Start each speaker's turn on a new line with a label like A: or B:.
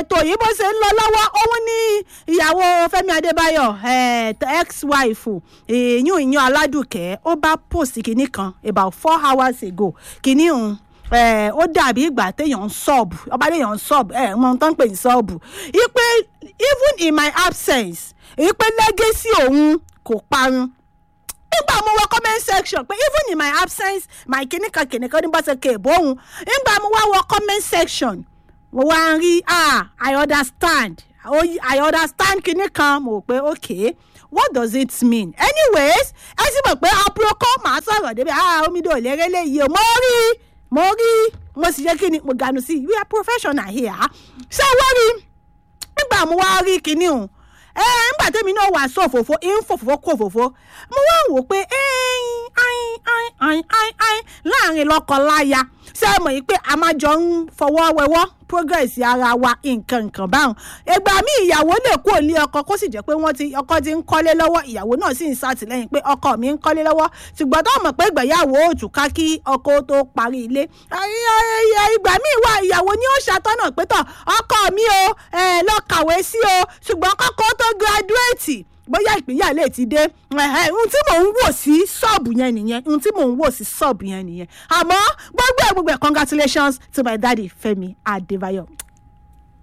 A: ètò yìí bó ṣe ń lọ lọ́wọ́ òun ní ìyàwó fẹ́mi adébáyọ̀ ex-wife ìyún ìyún aládùkẹ́ ó bá post kìíní kan about four hours ago kìíní òun ó dàbí ìgbà téèyàn ń sọ́ọ̀bù ọba téèyàn ń sọ́ọ̀bù ẹ̀ mọ ohun tó ń pè ní sọ́ọ̀bù ipe even in my absence ipe legacy òun kò parun nígbà mo wọ comment section pé even in my absence my kìnìkan kìnìkan ní bọ́sẹ̀ kéèbó òun nígbà mo wá wọ comment section mo wá ń rí ah i understand oh, i understand kìnìkan mo rò pé okay what does it mean anyways ẹ sì mọ̀ pé aproko màá sọ̀rọ̀ débi ah omidan ò lérè léyìí o mo rí mo rí mo sì ṣe kí ni mo ganu sí we are professional here ṣé wọ́n rí nígbà mo wá rí kinní o ẹ nígbà tẹ́mi náà wà sọ òfófó ń fòfófó kó òfófó mo wá wò pé láàrin lọ́kọ-láya ṣé ẹ mọ̀ yìí pé a máa jọ ń fọwọ́ wẹwọ́ progress ara wa nǹkan nǹkan báwọn ìgbà míì ìyàwó lè kú òlé ọkọ kó sì jẹ́ pé wọ́n ti ọkọ ti ń kọ́lé lọ́wọ́ ìyàwó náà sì ń ṣàtìlẹ́yìn pé ọkọ mi ń kọ́lé lọ́wọ́ ṣùgbọ́n tó mọ̀ pé ìgbéyàwó òtún ká kí ọkọ tó parí ilé ìgbà míì wà ìyàwó ni ó ṣàtọ́nà pé tọ̀ ọkọ mi o lọ kàwé sí o ṣùgbọ́n kọ́kọ́ tó graduate bóyá ìpínyà lè ti dé ohun tí mò ń wò sí ṣọ́ọ̀bù yẹn nìyẹn ohun tí mò ń wò sí ṣọ́ọ̀bù yẹn nìyẹn àmọ́ gbogbo ẹ̀ gbogbo ẹ̀ congratulations to my daddy Fẹ́mi Adébáyọ̀